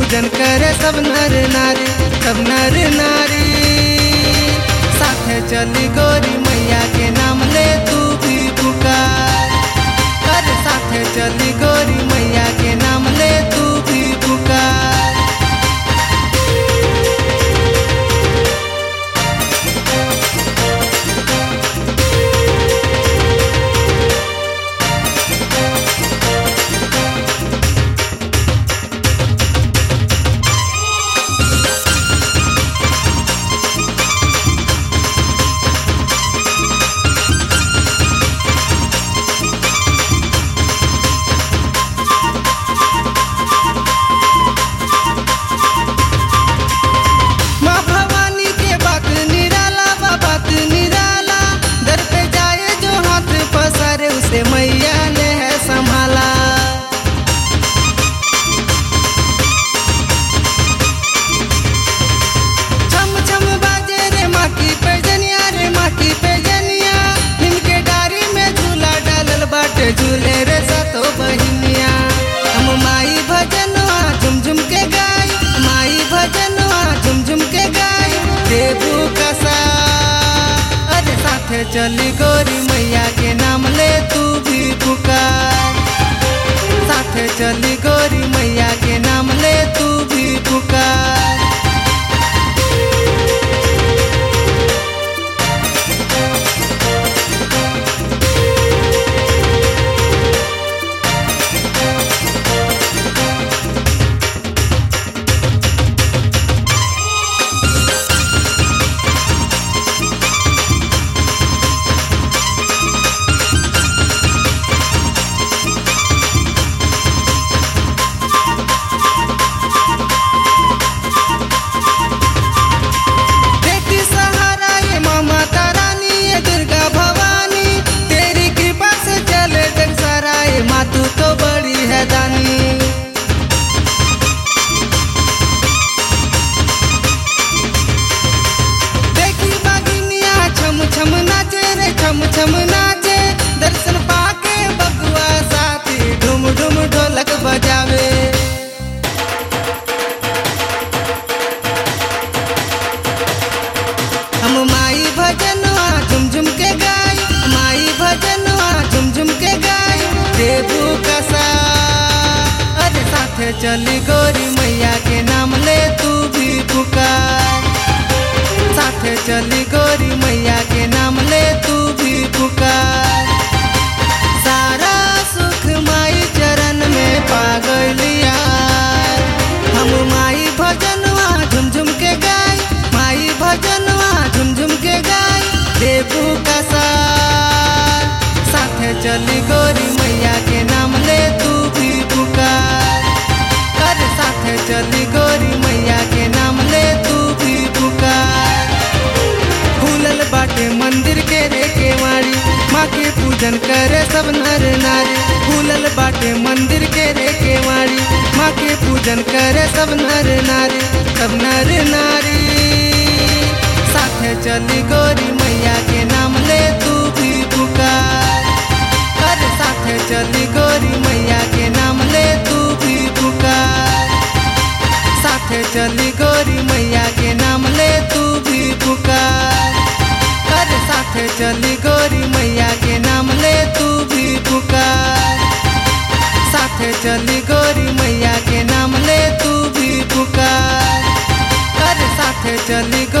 पूजन करे सब नर नारी सब नर नारी साथे चली गोरी मैया के नाम ले तू भी पुकार कर साथे चली गोरी मैया के नाम ले तू भी पुकार माँ भवानी के बात निराला बा बात निराला दर पे जाए जो हाथ पसारे उसे मैया ने है संभाला छम छम बाजे रे माँ की पैजनिया रे माँ की पैजनिया इनके डारी में झूला डालल बाटे झूले रे सतो बहिनिया हम माई भजनवा झुम झुम के गाई माई भजनवा झुम झुम के गाई देबू कसा अरे साथे चली गोरी मैया के नाम ले तू भी पुकार साथे चली गोरी मैया के नाम ले तू भी पुकार बेटी सहारा ये माँ माता रानी ये दुर्गा भवानी तेरी कृपा से चले जग सारा ये माँ तू तो बड़ी है दानी देखी बागिनिया छम छम नाचे रे छम छम नाचे दर्शन पाके बबुआ साथी ढुम ढुम ढोलक बजावे हम माई भजनवा झुम झुम के गाई माई भजनवा झुम झुम के गाई देबू कसा अरे साथे चली गोरी मैया के नाम ले तू भी पुकार साथे चली गोरी मैया के नाम ले तू भी पुकार सारा सुख माई चरण में पा गइलिया हम माई भजनवा झुम झुम के गाई माई भजनवा झुम झुम के गाई देबू कसा साथे चली गोरी मैया के नाम ले तू भी पुकार कर साथे चली गोरी मैया के नाम ले तू भी पुकार खुलल बाटे मंदिर के रे केवाड़ी माँ के पूजन करे सब नर नारी खुलल बाटे मंदिर के रे केवाड़ी माँ के पूजन करे सब नर नारी सब नर नारी साथे चली गोरी मैया के नाम ले तू भी पुकार कर साथे चली गोरी मैया के नाम ले तू भी पुकार साथे चली गोरी मैया के नाम ले तू भी पुकार कर साथे चली गोरी मैया के नाम ले तू भी पुकार साथे चली गोरी मैया के नाम ले तू भी पुकार कर साथे चली गो